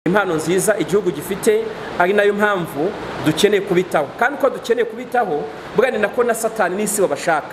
impano nziza igihugu gifite ari nayo mpamvu dukeneye kubitaho kandi ko dukeneye kubitaho bwa ni nako na satani n'isi babashaka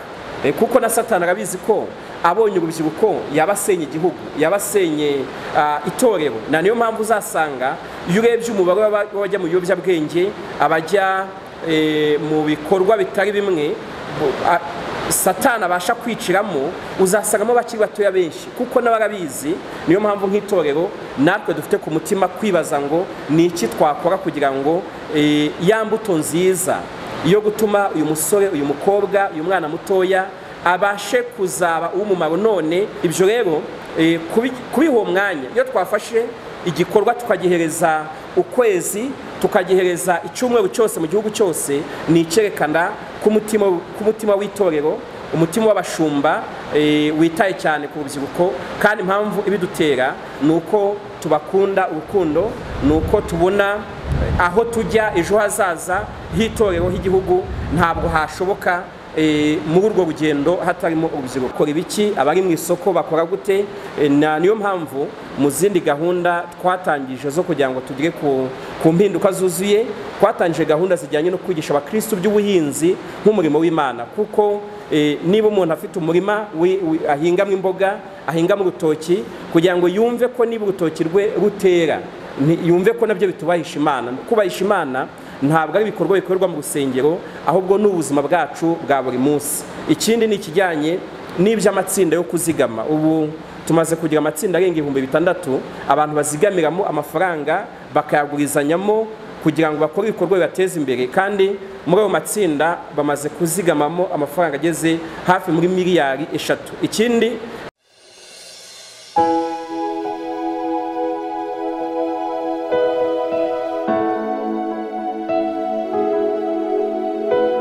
Eh, kuko na satani arabizi ko abonye urubyiruko yabasenye igihugu yabasenye ah, itorero na niyo mpamvu uzasanga iyo urebye umubare w'aba- w'abajya mu biyobyabwenge abajya eh, mu bikorwa bitari bimwe bo- a- satani abasha kwiciramo uzasangamo abakiri batoya benshi kuko n'abarabizi niyo mpamvu nk'itorero natwe dufite ku mutima kwibaza ngo ni iki twakora kugira ngo eh, ya mbuto nziza yo gutuma uyu musore uyu mukobwa uyu mwana mutoya abashe kuzaba uw'umumaro none ibyo rero eh, kubi- kubiha uwo mwanya iyo twafashe igikorwa tukagihereza ukwezi tukagihereza icyumweru cyose mu gihugu cyose ni icyerekana k'umutima k'umutima w'itorero umutima w'abashumba eh, witaye cyane ku rubyiruko kandi impamvu ibidutera ni uko tubakunda urukundo ni uko tubona aho tujya ejo hazaza h'itorero h'igihugu ntabwo hashoboka eh, muri urwo rugendo hatarimo urubyiruko kora ibiki abari mu isoko bakora gute Eh, na niyo mpamvu mu zindi gahunda twatangije zo kugira ngo tugere ku, ku mpinduka zuzuye twatangije gahunda zijyanye no kwigisha abakristu by'ubuhinzi nk'umurimo w'imana kuko eh, niba umuntu afite umurima wi- wi- ahingamo imboga ahingamo urutoki kugira ngo yumve ko niba urutoki rwe rutera Ni- yumve ko nabyo bitubahisha imana kubahisha imana ntabwo ari ibikorwa bikorerwa mu rusengero ahubwo ni ubuzima bwacu bwa buri munsi ikindi ni ikijyanye n'iby'amatsinda yo kuzigama ubu tumaze kugira amatsinda arenga ibihumbi bitandatu abantu bazigamiramo amafaranga bakayagurizanyamo kugira ngo bakore ibikorwa bibateza imbere kandi muri ayo matsinda bamaze kuzigamamo amafaranga ageze hafi muri miliyari eshatu ikindi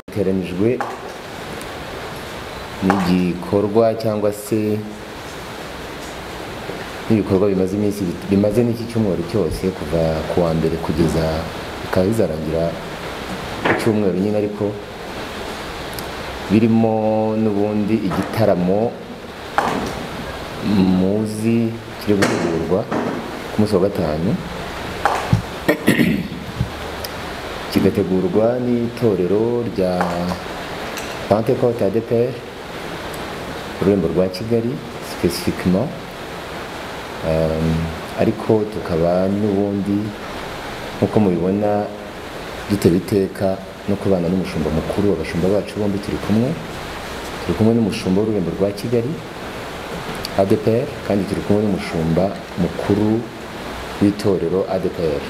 iteranijwe n'igikorwa cyangwa se n'ibikorwa bimaze iminsi bimaze n'iki cyumweru cyose kuva ku wa mbere kugeza bikaba bizarangira ku cyumweru nyine ariko birimo n'ubundi igitaramo muzi kiri gutegurwa ku munsi wa gatanu kigategurwa n'itorero rya Pentecote ADPR ku rurembo rwa Kigali spécifiquement Um, ariko tukaba n'ubundi nk'uko mubibona dutera iteka no kubana n'umushumba mukuru abashumba bacu bombi turi kumwe turi kumwe n'umushumba w'ururembo rwa Kigali ADPR kandi turi kumwe n'umushumba mukuru w'itorero ADPR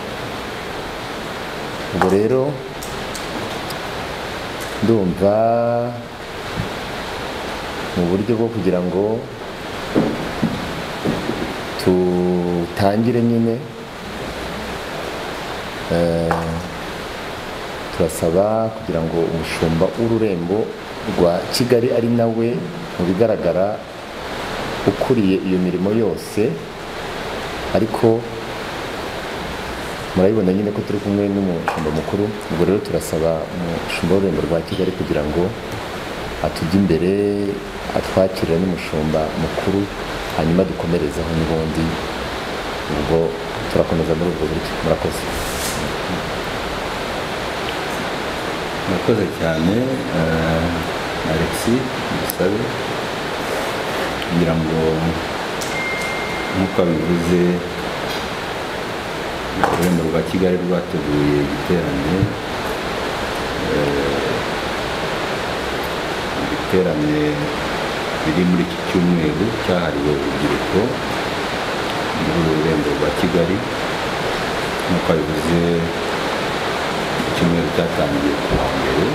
ubwo rero ndumva mu buryo bwo kugira ngo tutangire nyine eh, turasaba kugira ngo umushumba w'ururembo rwa kigali ari nawe mu bigaragara ukuriye iyo mirimo yose ariko murabibona nyine ko turi kumwe n'umushumba mukuru ubwo rero turasaba umushumba w'ururembo rwa kigali kugira ngo atujye imbere atwakirira n'umushumba mukuru hanyuma dukomerezaho n'ubundi ubwo turakomeza muri ubwo buryo murakoze murakoze cyane eh, alexis dusabe kugira ngo nk'uko abivuze ururembo rwa kigali rwateguye igiterane eh, ibiterane biri muri iki cyumweru cyahariwe urubyiruko muri uru rurembo rwa kigali nk'uko abivuze icyumweru cyatangiye ku wa mbere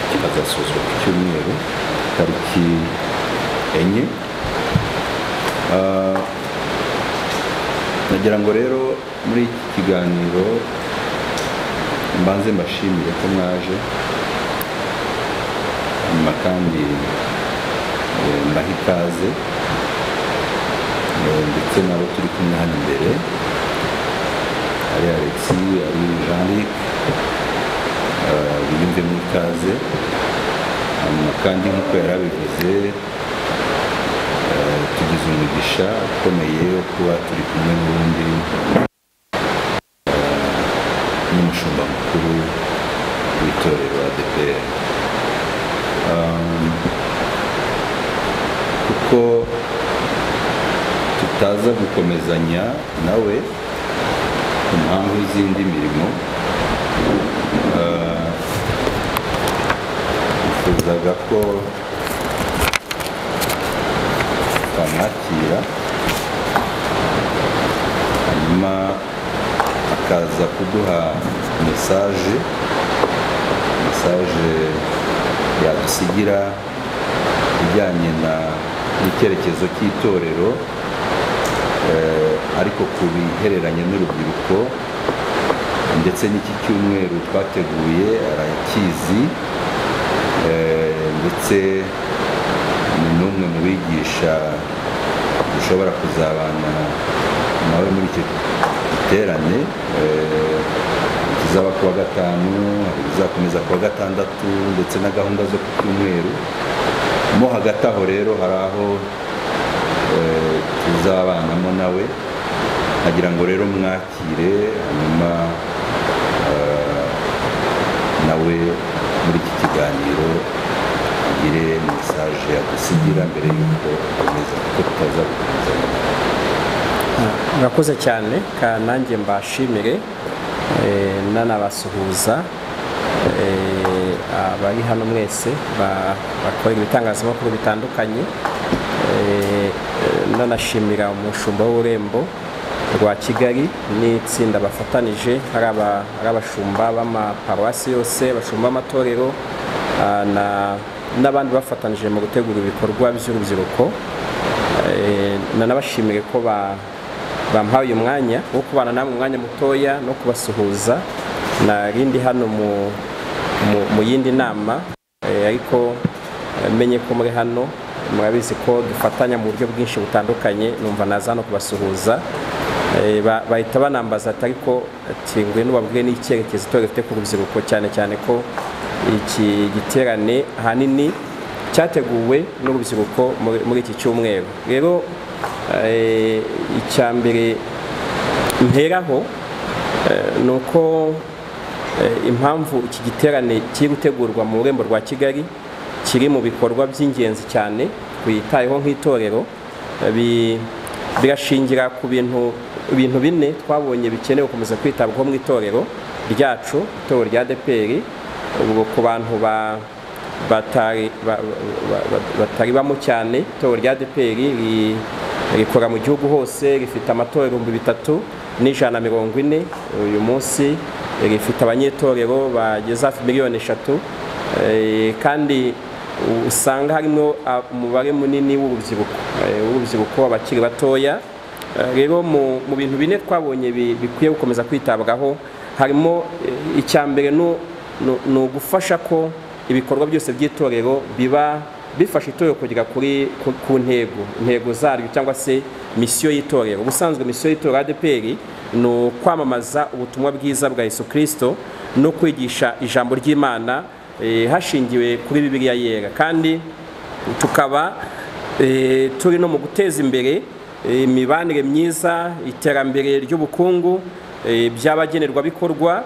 kikazasozwa ku cyumweru tariki enye Ah, nagira ngo rero muri iki kiganiro mbanze mbashimire ko mwaje hanyuma kandi eh, mbahe ikaze eh, ndetse n'abo turi kumwe hano imbere ari alexis ari jean luc biyumve mu ikaze hanyuma kandi nk'uko yari abivuze eh, tugize umugisha ukomeye wo kuba turi kumwe n'ubundi n'umushumba mukuru w'itorero ADPR Um, kuko tutaza gukomezanya nawe ku mpamvu z'indi mirimo Uh, nifuzaga ko twamwakira hanyuma akaza kuduha mesaje mesaje yadusigira ijyanye na- n'icyerekezo cy'itorero eh, ariko ku bihereranye n'urubyiruko ndetse n'iki cyumweru twateguye arakizi eh, ndetse ni n'umwe mu bigisha dushobora kuzabana nawe muri icyo giterane eh, ikizaba ku wa gatanu hari ibizakomeza ku wa gatandatu ndetse na gahunda zo ku cyumweru mo hagati aho rero hari aho eh, tuzabanamo nawe nkagira ngo rero mwakire hanyuma eh, nawe muri iki kiganiro agire mesaje yadusigira mbere y'uko akomeza kuko tutaza gukomezanya murakoze cyane ka nanjye mbashimire eh, nanabasuhuza eh, abari hano mwese ba- bakora ibitangazamakuru bitandukanye eh, eh, nanashimira umushumba w'ururembo rwa kigali n'itsinda bafatanije ari aba- ari abashumba b'amaparuwasi yose abashumba b'amatorero ah, na- n'abandi bafatanije mu gutegura ibikorwa by'urubyiruko Eh, nanabashimire ko ba- bampaye uyu mwanya wo kubana namwe umwanya mutoya no kubasuhuza narindi hano mu, mu, mu yindi nama eh, ariko eh, menye ko muri hano murabizi ko dufatanya mu buryo bwinshi butandukanye numva naza hano kubasuhuza Eh, ba- bahita banambaza ati ariko ati ngwino ubabwire n'icyerekezo itorero rifite ku rubyiruko cyane cyane ko iki giterane ahanini cyateguwe n'urubyiruko muri- muri iki cyumweru rero eh, icya mbere mperaho eh, ni uko eh, impamvu iki giterane kiri gutegurwa mu rurembo rwa kigali kiri mu bikorwa by'ingenzi cyane twitayeho nk'itorero eh, bi- birashingira ku bintu ibintu bine twabonye bikenewe gukomeza kwitabwaho mu itorero ryacu itorero rya DPR ubwo ku bantu ba batari ba- ba- ba- batari bamo cyane itorero rya DPR ri- rikora mu gihugu hose rifite amatorero ibihumbi bitatu n'ijana na mirongo ine uyu munsi rifite abanyetorero bageze hafi miliyoni eshatu eh, kandi usanga harimo a- umubare munini w'urubyiruko eh, w'urubyiruko abakiri batoya Eh, rero mu mu bintu bine twabonye bi- bikwiye gukomeza kwitabwaho harimo eh, icya mbere ni- ni ni ugufasha ko ibikorwa byose by'itorero biba bifasha itorero kugera kuri ku- ku ntego intego zaryo cyangwa se misiyo y'itorero ubusanzwe misiyo y'itorero ADPR ni ukwamamaza ubutumwa bwiza bwa Yesu Kristo no kwigisha ijambo ry'Imana eh, hashingiwe kuri Bibiliya yera kandi tukaba Eh, turi no mu guteza imbere eh, imibanire myiza iterambere ry'ubukungu eh, by'abagenerwabikorwa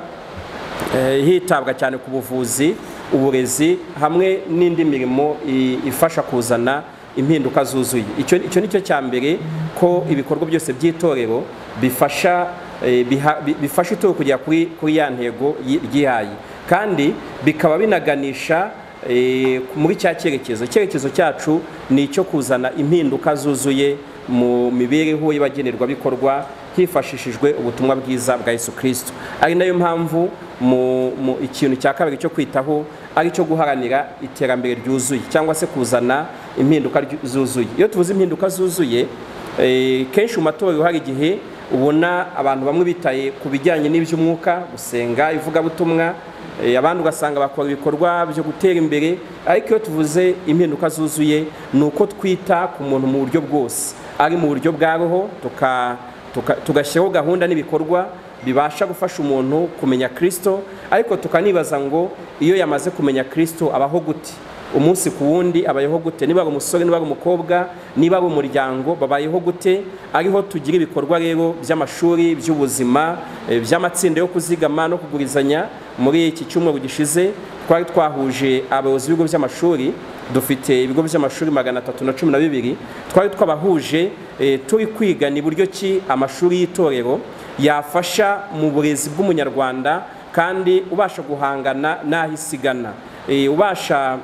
eh, hitabwa cyane ku buvuzi uburezi hamwe n'indi mirimo i- ifasha kuzana impinduka zuzuye icyo icyo ni cyo cya mbere ko ibikorwa byose by'itorero bifasha eh, biha- bi- bifasha itorero kugera kuri kuri ya ntego yi- ryihaye kandi bikaba binaganisha eh, muri cya cyerekezo icyerekezo cyacu ni icyo kuzana impinduka zuzuye mu mibereho y'abagenerwabikorwa hifashishijwe ubutumwa bwiza bwa Yesu Kristo ari nayo mpamvu mu, mu ikintu cya kabiri cyo kwitaho ari cyo guharanira iterambere ryuzuye cyangwa se kuzana impinduka ryu- zuzuye iyo tuvuze impinduka zuzuye Eh, kenshi mu matorero hari igihe ubona abantu bamwe bitaye ku bijyanye n'iby'umwuka gusenga ivugabutumwa eh, abandi ugasanga bakora ibikorwa byo gutera imbere ariko iyo tuvuze impinduka zuzuye ni uko twita ku muntu mu buryo bwose ari mu buryo bwa roho tuka- tuka- tugashyiraho gahunda n'ibikorwa bibasha gufasha umuntu kumenya Kristo ariko tukanibaza ngo iyo yamaze kumenya Kristo abaho gute umunsi ku wundi abayeho gute niba ari umusore niba ari umukobwa niba ari umuryango babayeho gute ariho tugira ibikorwa rero by'amashuri by'ubuzima eh, by'amatsinda yo kuzigama no kugurizanya muri iki cyumweru gishize twari twahuje abayobozi b'ibigo by'amashuri dufite ibigo by'amashuri magana atatu na cumi na bibiri twari twabahuje eh, turi kwiga ni buryo ki amashuri y'itorero yafasha mu burezi bw'umunyarwanda kandi ubasha guhangana n'aho isigana Eh, ubasha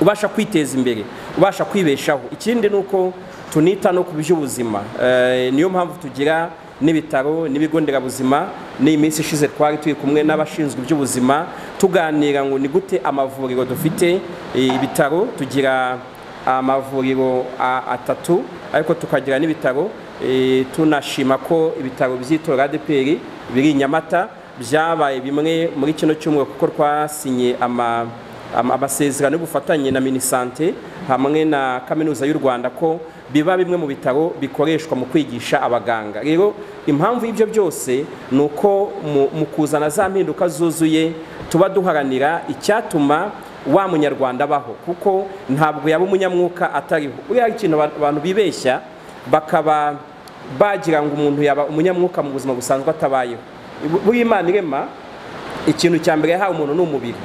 ubasha kwiteza imbere ubasha kwibeshaho ikindi ni uko tunita no ku by'ubuzima Eh, niyo mpamvu tugira n'ibitaro n'ibigo nderabuzima n'iyi minsi ishize twari turi kumwe n'abashinzwe iby'ubuzima tuganira ngo ni gute amavuriro dufite eh, ibitaro tugira amavuriro a- atatu ariko tukagira n'ibitaro Eh, tunashima ko ibitaro by'itora ADPR biri i Nyamata byabaye bimwe muri kino cyumweru kuko twasinye ama ama- amasezerano y'ubufatanye na minisante hamwe na kaminuza y'u rwanda ko biba bimwe mu bitaro bikoreshwa mu kwigisha abaganga rero impamvu y'ibyo byose ni uko mu- mu kuzana za mpinduka zuzuye tuba duharanira icyatuma wa munyarwanda abaho kuko ntabwo yaba umunyamwuka atariho buriya hari ikintu aba- abantu bibeshya bakaba bagira ngo umuntu yaba umunyamwuka mu buzima busanzwe atabayeho Bu- buriya imana irema ikintu cya mbere yahawe umuntu ni umubiri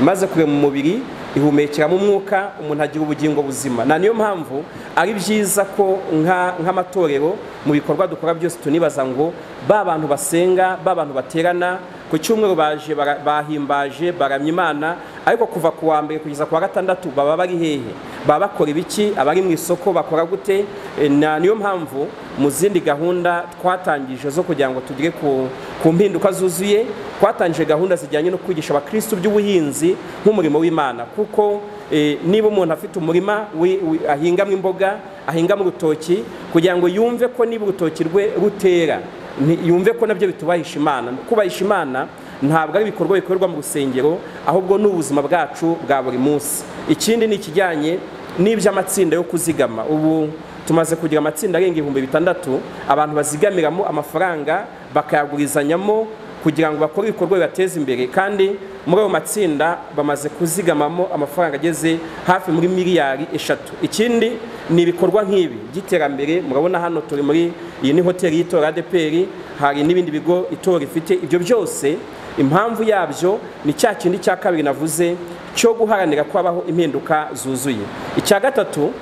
imaze kurema umubiri ihumekeramo umwuka umuntu agira ubugingo buzima na niyo mpamvu ari byiza ko nka- nk'amatorero mu bikorwa dukora byose tunibaza ngo ba bantu basenga ba bantu baterana ku cyumweru baje bara- bahimbaje baramya imana ariko kuva ku wa mbere kugeza ku wa gatandatu baba bari hehe baba bakora ibiki abari mu isoko bakora gute E, na niyo mpamvu mu zindi gahunda twatangije zo kugira ngo tugere ku ku mpinduka zuzuye twatangije gahunda zijyanye no kwigisha abakristo by'ubuhinzi nk'umurimo w'imana kuko eh, niba umuntu afite umurima wi- wi- ahingamo imboga ahingamo urutoki kugira ngo yumve ko niba urutoki rwe rutera ni- yumve ko nabyo bitubahisha imana kubahisha imana ntabwo ari ibikorwa bikorerwa mu rusengero ahubwo ni ubuzima bwacu bwa buri munsi ikindi ni ikijyanye n'iby'amatsinda yo kuzigama ubu tumaze kugira amatsinda arenga ibihumbi bitandatu abantu bazigamiramo amafaranga bakayagurizanyamo kugira ngo bakore ibikorwa bibateza imbere kandi muri ayo matsinda bamaze kuzigamamo amafaranga ageze hafi muri miliyari eshatu ikindi ni ibikorwa nk'ibi by'iterambere murabona hano turi muri iyi ni hoteli y'itora adeperi hari n'ibindi bigo itora ifite ibyo byose impamvu yabyo ni cya kindi cya kabiri navuze cyo guharanira ko habaho impinduka zuzuye icya gatatu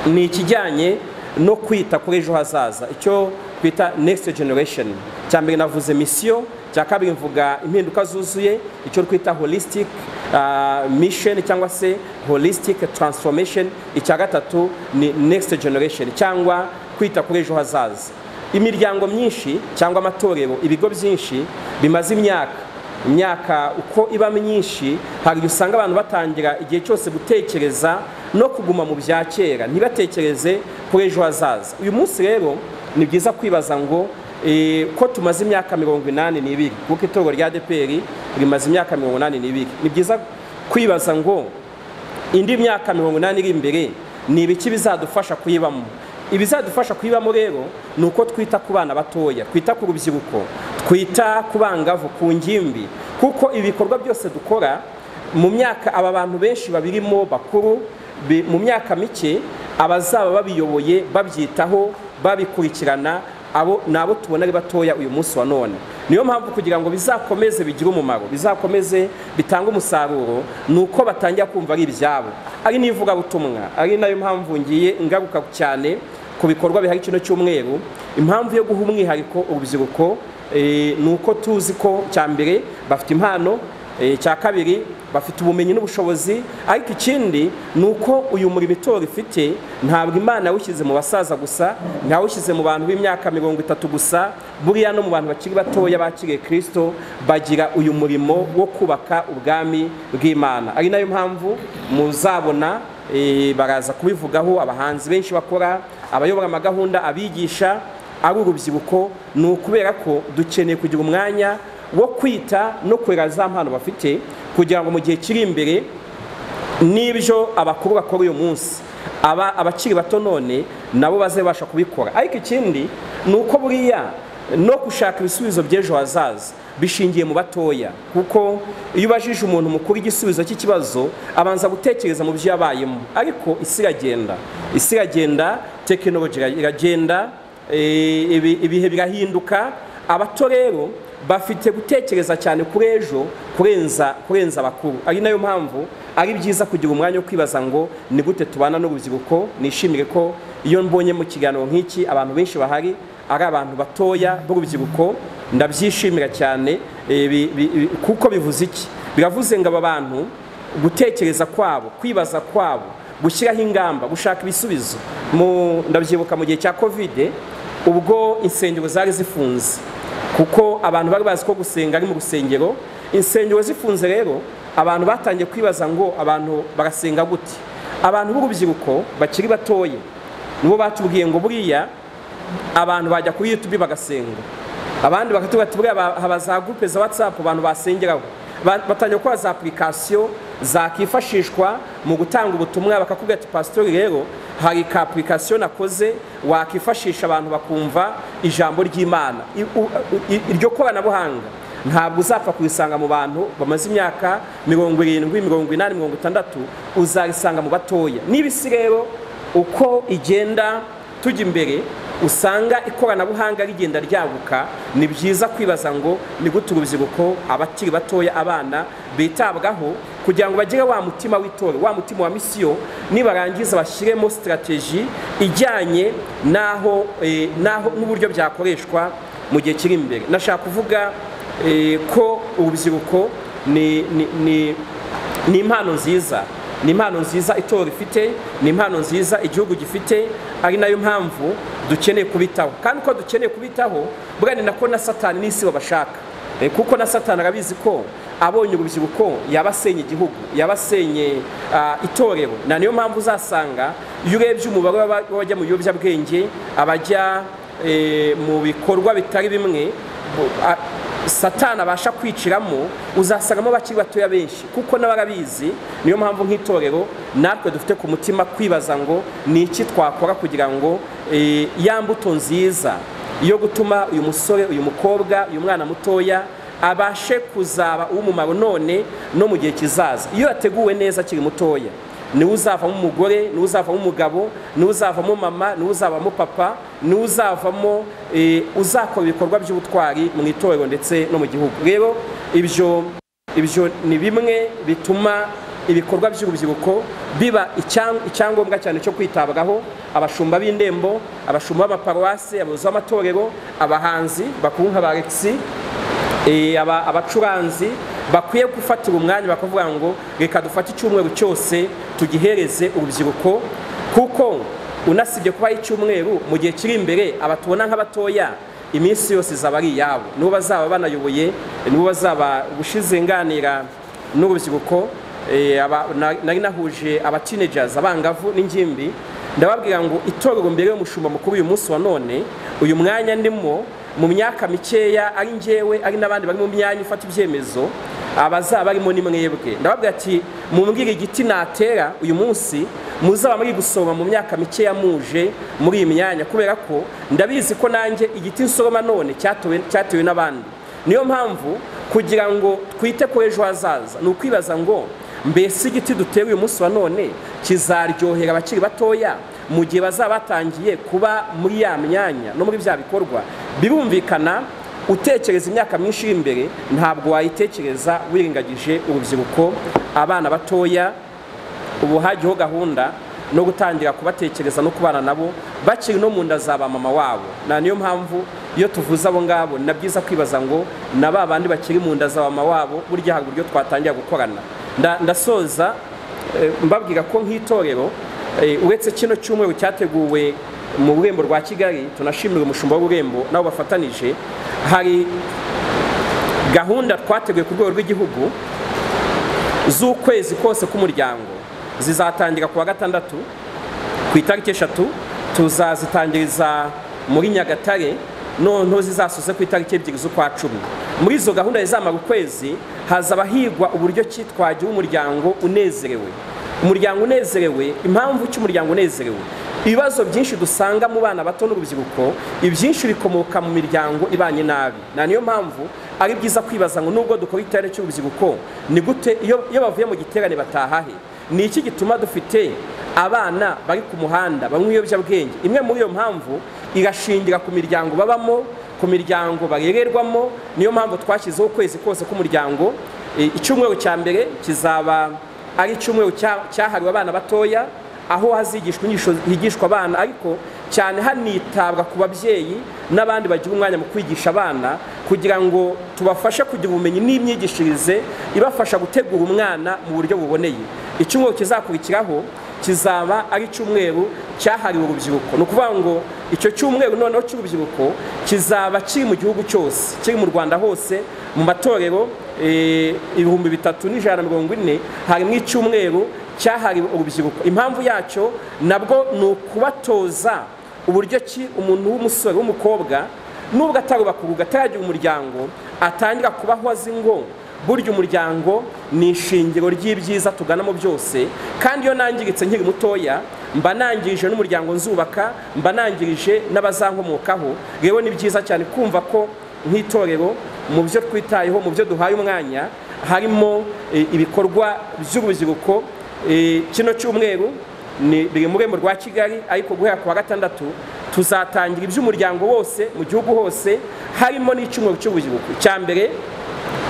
ni ikijyanye no kwita kuri ejo hazaza icyo twita next generation cya mbere navuze misiyo cya kabiri mvuga impinduka zuzuye icyo twita holistic uh, mission cyangwa se holistic transformation icya gatatu ni next generation cyangwa kwita kuri ejo hazaza imiryango myinshi cyangwa amatorero ibigo byinshi bimaze imyaka imyaka uko iba myinshi hari igihe usanga abantu batangira igihe cyose gutekereza no kuguma mu bya kera ntibatekereze kuri ejo hazaza uyu munsi rero ni byiza kwibaza ngo eh, ko tumaze imyaka mirongo inani n'ibiri kuko itorero rya adeperi rimaze imyaka mirongo inani n'ibiri ni byiza kwibaza ngo indi myaka mirongo inani iri imbere ni ibiki bizadufasha kuyibamo ibizadufasha kuyibamo rero ni uko twita ku bana batoya twita ku rubyiruko twita ku bangavu ku ngimbi kuko ibikorwa byose dukora mu myaka aba bantu benshi babirimo bakuru bi- mu myaka mike abazaba babiyoboye babyitaho babikurikirana abo ni abo tubona ari batoya uyu munsi wa none niyo mpamvu kugira ngo bizakomeze bigire umumaro bizakomeze bitange umusaruro ni uko batangira kumva ari ibyabo ari n'ivugabutumwa ari nayo mpamvu ngiye ngaruka cyane ku bikorwa bihari kino cyumweru impamvu yo guha umwihariko urubyiruko eh, ni uko tuzi ko cya mbere bafite impano Eh, icya kabiri bafite ubumenyi n'ubushobozi ariko ikindi ni uko uyu murimo itora ifite ntabwo imana yawushyize mu basaza gusa ntawushyize mu bantu b'imyaka mirongo itatu gusa buriya no mu bantu bakiri batoya bakiriye kirisito bagira uyu murimo wo kubaka ubwami bw'imana ari nayo mpamvu muzabona eh, baraza kubivugaho abahanzi benshi bakora abayobora amagahunda abigisha ari urubyiruko ni ukubera ko dukeneye kugira umwanya wo kwita no kurera za mpano bafite kugira ngo mu gihe kiri imbere n'ibyo abakuru bakora uyu munsi aba abakiri bato none nabo bazabasha kubikora ariko ikindi ni uko buriya no gushaka ibisubizo by'ejo hazaza bishingiye mu batoya kuko iyo ubajije umuntu mukuru igisubizo cy'ikibazo abanza gutekereza mu byo yabayemo ariko isi iragenda isi iragenda tekinoloji iragenda eh, ibi- ibihe birahinduka abato rero bafite gutekereza cyane kuri ejo kurenza kurenza abakuru ari nayo mpamvu ari byiza kugira umwanya wo kwibaza ngo ni gute tubana n'urubyiruko nishimire ko iyo mbonye mu kiganiro nk'iki abantu benshi bahari ari abantu batoya b'urubyiruko ndabyishimira cyane eh, bi- bi- bi- kuko bivuze iki biravuze ngo aba bantu gutekereza kwabo kwibaza kwabo gushyiraho ingamba gushaka ibisubizo Mu- ndabyibuka mu gihe cya kovide ubwo insengero zari zifunze kuko abantu bari bazi ko gusenga ari mu rusengero insengero zifunze rero abantu batangiye kwibaza ngo abantu barasenga gute abantu b'urubyiruko bakiri batoya nibo batubwiye ngo buriya abantu bajya kuri YouTube bagasenga abandi bakatubwira ati buriya ba- haba za groupe za WhatsApp abantu basengeraho Ba- batangira gukora za application zakifashishwa mu gutanga ubutumwa bakakubwira ati pasitori rero hari ka application nakoze wakifashisha abantu bakumva ijambo ry'Imana I- u- i- iryo koranabuhanga ntabwo uzapfa kurisanga mu bantu bamaze imyaka mirongo irindwi mirongo inani mirongo itandatu uzarisanga mu batoya n'ibisi rero uko igenda tujya imbere usanga ikoranabuhanga rigenda ryaguka ni byiza kwibaza ngo ni gute urubyiruko abakiri batoya abana bitabwaho kugira ngo bagire wa mutima w'itora wa mutima wa misiyo nibarangiza bashyiremo sitarateji ijyanye n'aho eh, n'aho- n'uburyo byakoreshwa mu gihe kiri imbere nashaka kuvuga eh, ko urubyiruko ni ni- ni- ni impano nziza ni impano nziza itora ifite ni impano nziza igihugu gifite ari nayo mpamvu dukeneye kubitaho kandi ko dukeneye kubitaho burya ni nako na satani n'isi babashaka Eh, kuko na satani arabizi ko abonye urubyiruko yabasenye igihugu yabasenye ah, itorero na niyo mpamvu uzasanga iyo urebye umubare w'aba- w'abajya mu biyobyabwenge abajya eh, mu bikorwa bitari bimwe a- satani abasha kwiciramo uzasangamo bakiri batoya benshi kuko n'abarabizi niyo mpamvu nk'itorero natwe dufite ku mutima kwibaza ngo ni iki twakora kugira ngo eh, ya mbuto nziza yo gutuma uyu musore uyu mukobwa uyu mwana mutoya abashe kuzaba uw'umumaro none no mu gihe kizaza iyo yateguwe neza akiri mutoya niwe uzavamo umugore niwe uzavamo umugabo niwe uzavamo mama niwe uzavamo papa niwe uzavamo eh, uzakora ibikorwa by'ubutwari mu itorero ndetse no mu gihugu rero ibyo ibyo ni bimwe bituma ibikorwa by'urubyiruko biba icyang- icyangombwa cyane cyo kwitabwaho abashumba b'indembo abashumba b'amaparuwasi abayobozi b'amatorero abahanzi bakuru nka ba alexis Eh, aba- abacuranzi bakwiye gufatira umwanya bakavuga ngo reka dufate icyumweru cyose tugihereze urubyiruko kuko unasibye kubaho icyumweru mu gihe kiri imbere abatubona nk'abatoya iminsi yose izaba ari iyabo nibo bazaba banayoboye nibo bazaba gushize nganira n'urubyiruko eh, aba- na- nari nahuje abatinejazi abangavu n'ingimbi ndababwira ngo itorero mbere y'umushumba mukuru uyu munsi wa none uyu mwanya ndimo mu myaka mikeya ari njyewe ari n'abandi bari mu myanya ifata ibyemezo abazaba barimo ni mwebwe ndababwira ati mumbwire igiti natera uyu munsi muzaba muri gusoroma mu myaka mikeya muje muri iyi myanya kubera ko ndabizi ko nanjye igiti nsoroma none cyatowe- cyatewe n'abandi niyo mpamvu kugira ngo twite ku ejo hazaza ni ukwibaza ngo mbese igiti dutera uyu munsi wa none kizaryohera abakiri batoya mu gihe bazaba batangiye kuba muri ya myanya no muri bya bikorwa birumvikana utekereza imyaka myinshi iri imbere ntabwo wayitekereza wirengagije urubyiruko abana batoya ubu hajyaho gahunda no gutangira kubatekereza no kubana nabo bakiri no mu nda za ba mama wabo na niyo mpamvu iyo tuvuze abo ngabo ni na byiza kwibaza ngo na ba bandi bakiri mu nda za ba mama wabo burya hari uburyo twatangira gukorana Nda- ndasoza eh, mbabwira ko nk'itorero eh, uretse kino cyumweru cyateguwe mu rurembo rwa kigali tunashimira umushumba w'ururembo nabo bafatanije hari gahunda twateguye ku rwego rw'igihugu z'ukwezi kose k'umuryango zizatangira ku wa gatandatu ku itariki eshatu tuzazitangiriza muri nyagatare noneho zizasoze ku itariki ebyiri z'ukwa cumi muri izo gahunda zizamara ukwezi hazaba higwa uburyo ki twagira umuryango unezerewe umuryango unezerewe impamvu cy'umuryango unezerewe ibibazo byinshi dusanga mu bana bato n'urubyiruko ibyinshi bikomoka mu miryango ibanye nabi na niyo mpamvu ari byiza kwibaza ngo nubwo dukora igiterane cy'urubyiruko ni gute iyo iyo bavuye mu giterane bataha he ni iki gituma dufite abana bari ku muhanda banywa ibiyobyabwenge imwe muri iyo mpamvu irashingira ku miryango babamo ku miryango barererwamo niyo mpamvu twashyizeho ukwezi kose k'umuryango E, icyumweru cya mbere kizaba ari icyumweru cya- cyahariwe abana batoya aho hazigishwa inyigisho higishwa abana ariko cyane hanitabwa ku babyeyi n'abandi bagira umwanya mu kwigisha abana kugira ngo tubafashe kugira ubumenyi n'imyigishirize ibafasha gutegura umwana mu buryo buboneye icyumweru kizakurikiraho kizaba ari icyumweru cyahariwe urubyiruko ni ukuvuga ngo icyo cyumweru noneho cy'urubyiruko kizaba kiri mu gihugu cyose kiri mu rwanda hose mu matorero eh, ibihumbi bitatu n'ijana na mirongo ine harimo icyumweru cyahariwe urubyiruko impamvu yacyo nabwo ni ukubatoza uburyo ki umuntu w'umusore w'umukobwa nubwo atarubakuruga ataragira umuryango atangira kubaho azi ngo burya umuryango ni ishingiro ry'ibyiza tuganamo byose kandi iyo nangiritse nkiri mutoya mba nangirije n'umuryango nzubaka mba nangirije n'abazankomokaho rero ni byiza cyane kumva ko nk'itorero mu byo twitayeho mu byo duhaye umwanya harimo eh, ibikorwa by'urubyiruko Eh, kino cyumweru ni biri mu rwego rwa kigali ariko guhera ku wa gatandatu tuzatangira iby'umuryango wose mu gihugu hose harimo n'icyumweru cy'urubyiruko icya mbere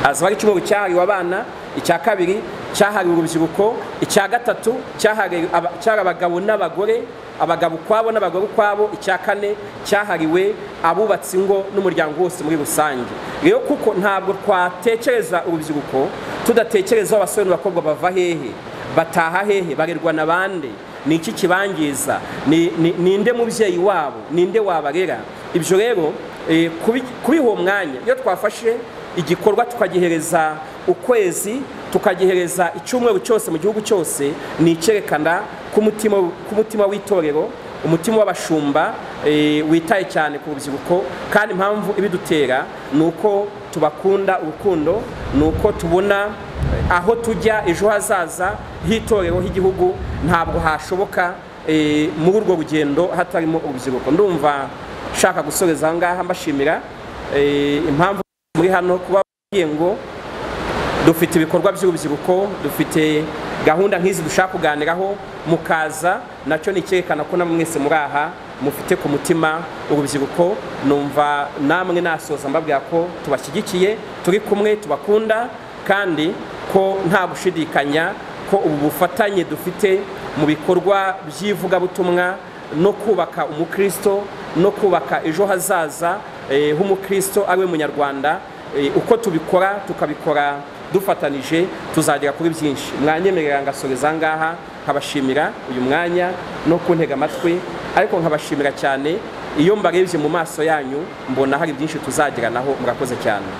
hazaba ari icyumweru cyahariwe abana icya kabiri cyahariwe urubyiruko icya gatatu cyahariwe aba- cyahariwe abagabo n'abagore abagabo ukwabo n'abagore ukwabo icya kane cyahariwe abubatsi ingo n'umuryango wose muri rusange rero kuko ntabwo twatekereza urubyiruko tudatekereza aho abasore n'abakobwa bava hehe bataha hehe barerwa na bande ni iki kibangiza Ni- ni- ninde mubyeyi wabo ninde wabarera ibyo rero eh, kubi- kubiha uwo mwanya iyo twafashe igikorwa tukagihereza ukwezi tukagihereza icyumweru cyose mu gihugu cyose ni icyerekana k'umutima- k'umutima w'itorero umutima w'abashumba eh, witaye cyane ku rubyiruko kandi impamvu ibidutera ni uko tubakunda urukundo ni uko tubona aho tujya ejo hazaza h'itorero h'igihugu ntabwo hashoboka eh, muri urwo rugendo hatarimo urubyiruko ndumva nshaka gusoreza aha ngaha mbashimira eh, impamvu muri hano kuba mubwiye ngo dufite ibikorwa by'urubyiruko dufite gahunda nk'izi dushaka kuganiraho mukaza nacyo ni icyerekana ko namwe mwese muri aha mufite ku mutima urubyiruko numva namwe nasoza mbabwira ko tubashyigikiye turi kumwe tubakunda kandi ko nta gushidikanya ko ubu bufatanye dufite mu bikorwa by'ivugabutumwa no kubaka umukristo no kubaka ejo hazaza eh, h'umukristo ariwe munyarwanda Eh, uko tubikora tukabikora dufatanije tuzagera kuri byinshi mwanyemerera ngasoreza aha ngaha nkabashimira uyu mwanya no kuntega amatwi ariko nkabashimira cyane iyo mbarebye mu maso yanyu mbona hari byinshi tuzageranaho murakoze cyane